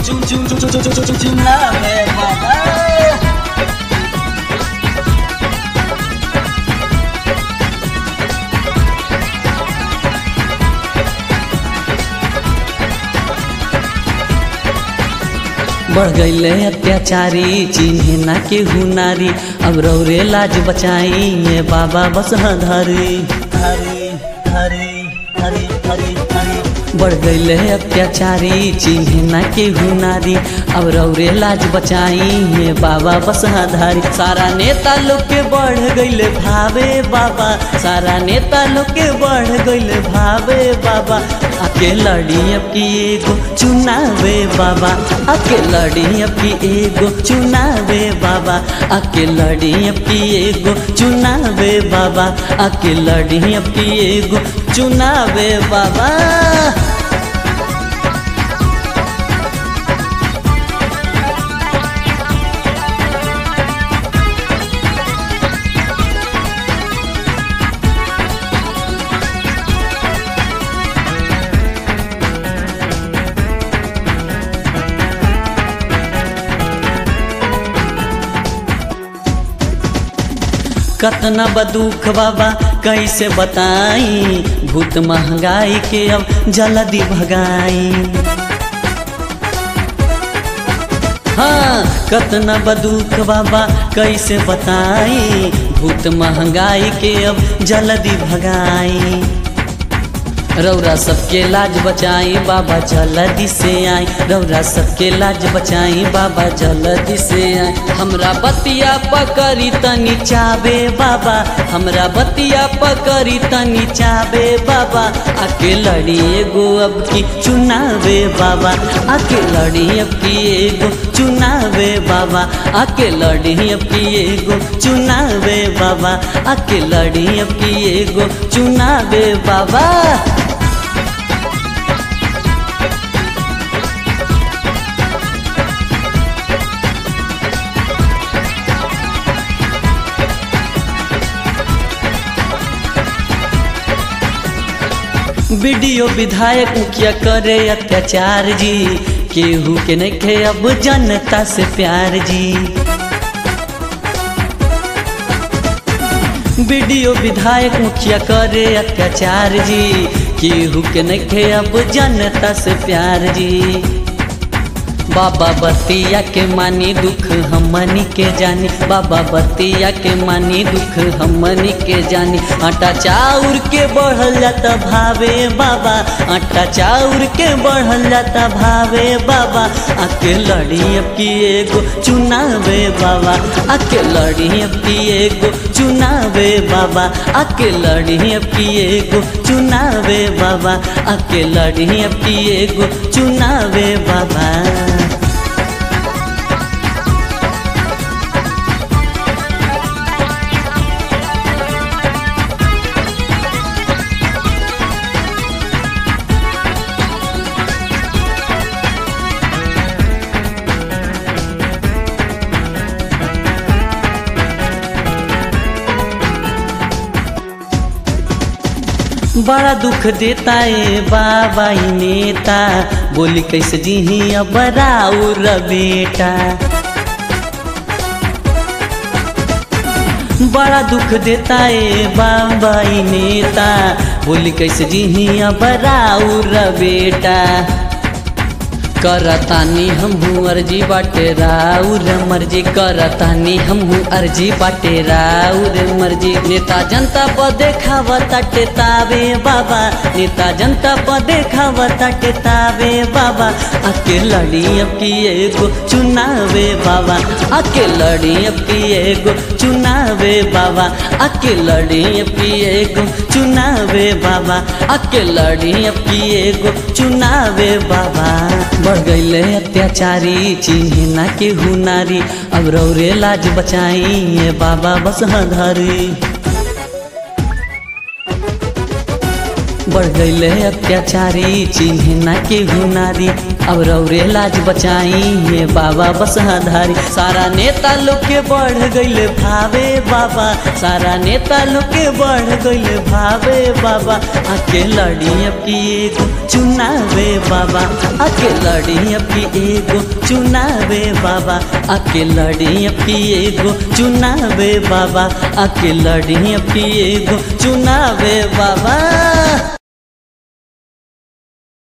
चुन चुन चुन चुन चुन चुन चुनावे बाबा बढ़ गईले अत्याचारी चिन्हे ना के हुनारी अब रौरे लाज बचाई ये बाबा बस धरी हरी हरी हरी हरी हरी बढ़ गईले अत्याचारी चिन्हे ना के हुनारी अब रौरे लाज बचाई ये बाबा बस धारी सारा नेता लोग के बढ़ गईले भावे बाबा सारा नेता लोग के बढ़ गईले भावे बाबा आके लड़ी अब की एगो चुनावे बाबा आके लड़ी अब की एगो चुनावे बाबा आके लड़ी अब की एगो चुनावे बाबा आके लड़ी अब की एगो चुनावे बाबा कतना बदुख बाबा कैसे बताई भूत महंगाई के अब जल्दी भगाई हाँ कतना बदुख बाबा कैसे बताई भूत महंगाई के अब जल्दी भगाई रौरा सबके लाज बचाई बाबा जल्दी से आई रौरा सबके लाज बचाई बाबा जल्दी से आई हमरा बतिया पकड़ी तनी चाबे बाबा हमरा बतिया पकड़ी तनी चाबे बाबा आके लड़ी एगो अब की चुनावे बाबा आके लड़ी अब की एगो चुनावे बाबा आके लड़ी अब की एगो चुनावे बाबा आके लड़ी अब की एगो चुनावे बाबा वीडियो विधायक मुखिया करे अत्याचार जी केहू के नहीं खे अब जनता से प्यार जी वीडियो विधायक मुखिया करे अत्याचार जी केहू के नहीं खे अब जनता से प्यार जी बाबा बतिया के मानी दुख हमनी के जानी बाबा बतिया के मानी दुख हमनी के जानी आटा चाउर के बढ़ल जाता भावे बाबा आटा चाउर के बढ़ल जाता भावे बाबा आके लड़ी अब की एगो चुनावे बाबा आके लड़ी अब की एगो चुनावे बाबा आके लड़ी अब की एगो चुनावे बाबा आके लड़ी अब की एगो चुनावे बाबा बड़ा दुख देता है बाबा ही नेता बोली कैसे जी अब राउर बेटा बड़ा दुख देता है बाबा ही नेता बोली कैसे जी अब राउर बेटा करतानी हमहू अर्जी बाटे राउर मर्जी करतानी हमहू अर्जी बाटे राउर मर्जी नेता जनता पर देखावता तावे बाबा नेता जनता पर देखावता तावे बाबा आके लड़ी अब की एगो चुनावे बाबा आके लड़ी अब की एगो चुनावे बाबा आके लड़ी अब की एगो चुनावे बाबा आके लड़ी अब की एगो चुनावे बाबा बढ़ गईले अत्याचारी चिन्हे ना के हुनारी अब रौरे लाज बचाई ये बाबा बस धरी बढ़ गईले अत्याचारी चिन्हे ना के हुनारी अब रौरे लाज बचाई ये बाबा बसहाधारी सारा नेता लोग के बढ़ गईल भावे बाबा सारा नेता लोग के बढ़ गईल भावे बाबा आके लड़ी अब की एगो चुनावे बाबा आके लड़ी अब की एगो चुनावे बाबा आके लड़ी अब की एगो चुनावे बाबा आके लड़ी अब की एगो चुनावे बाबा